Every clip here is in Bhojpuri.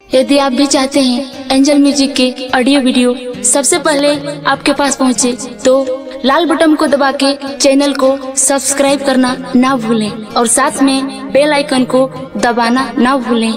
यदि आप भी चाहते हैं एंजल म्यूजिक के ऑडियो वीडियो सबसे पहले आपके पास पहुंचे, तो लाल बटन को दबा के चैनल को सब्सक्राइब करना ना भूलें और साथ में बेल आइकन को दबाना ना भूलें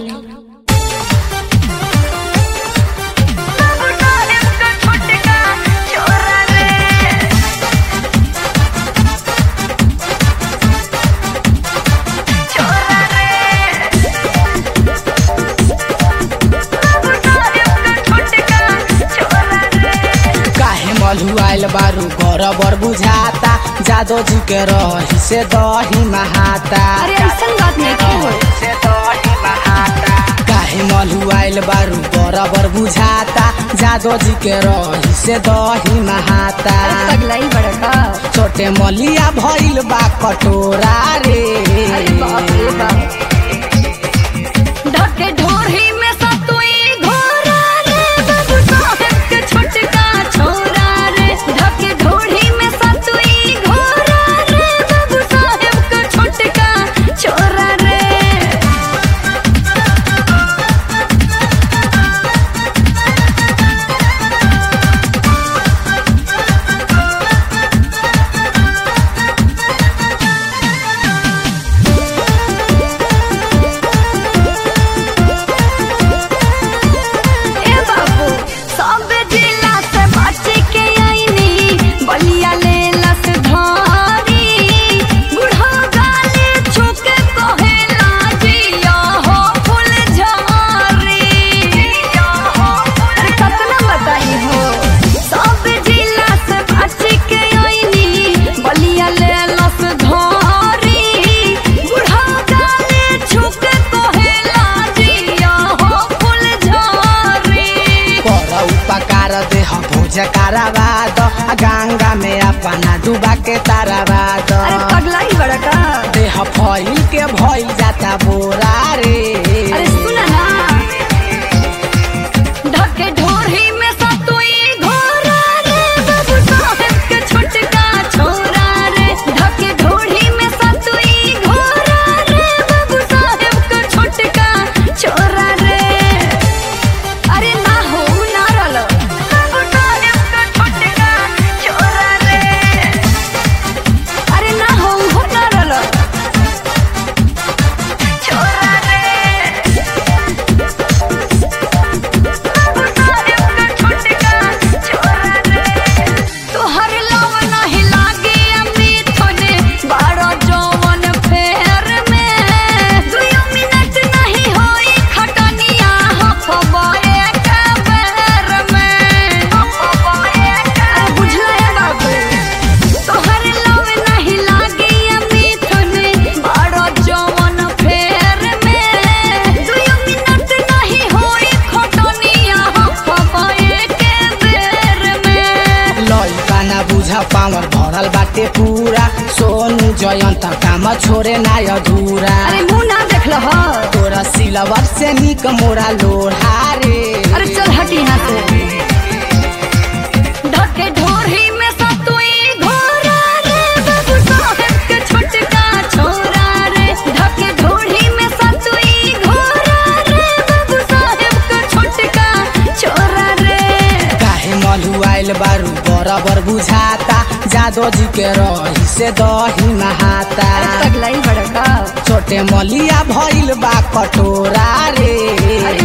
काहे मलुआइल बारू बराबर बुझाता जादो जी के रही से दही महाता अरे ऐसन बात नहीं की हो से दही महाता काहे मलुआइल बारू बराबर बुझाता जादो जी के रही से दही महाता अरे पगला ही बड़का छोटे मलिया भइल बा कटोरा रे अरे बाप रे बाप ढके ढोरी में सतुई घोरा रे बाबू साहेब के छोटका छोरा रे ढके ढोरी में सतुई घोरा रे बाबू साहेब के छोटका छोरा रे ए बाबू सब जिला से बच के आईनी बलिया ले लस धारी बुढ़ा गाले छुके कहेला जिया हो फूल झारी अरे कतना बताई हो सब जिला से बच के आईनी बलिया ले लस धारी बुढ़ा गाले छुके कहेला जिया हो फूल झारी कर उपकार देह भोज कराबाद गंगा में अपना डूबा के ताराबाद अरे पगला ही बड़का देह फैल के भइल जाता बोरा रे अरे सुना ना ढके ढोरी में सतुई घोरा रे बाबू साहेब के छोटका छोरा रे ढके ढोरी में सतुई घोरा रे बाबू साहेब के छोटका छोरा रे अरे ना हो ना रलो बाबू साहेब के छोटका छोरा रे अरे ना हो हो ना रलो छोरा रे तोहर लव नाही लागे अमृत होने बारो जौवन फेर में दुयो मिनट नहीं होई खटनिया हफबाए के बेर में हफबाए के बुझला है बाबू तोहर लव नहीं लागे अमृत होने बारो जौवन फेर में दुयो मिनट नहीं होई खटनिया हफबाए के बेर में लइका ना बुझा पावर भरल बाटे पूरा सोनू जयंत काम छोरे ना अधूरा अरे मुंह ना देख लो हो तोरा सिलवर से निक मोरा लोढ़ा रे अरे चल हट यहाँ से ढके ढोरी में सतुई घोरा रे बाबू साहेब के छोटका छोरा रे ढके ढोरी में सतुई घोरा रे बाबू साहेब के छोटका छोरा रे काहे मलुआइल बारू बराबर बुझाता जादो जी के रही से दही महाता पगला ही बड़का छोटे मलिया भइल बा कटोरा रे अरे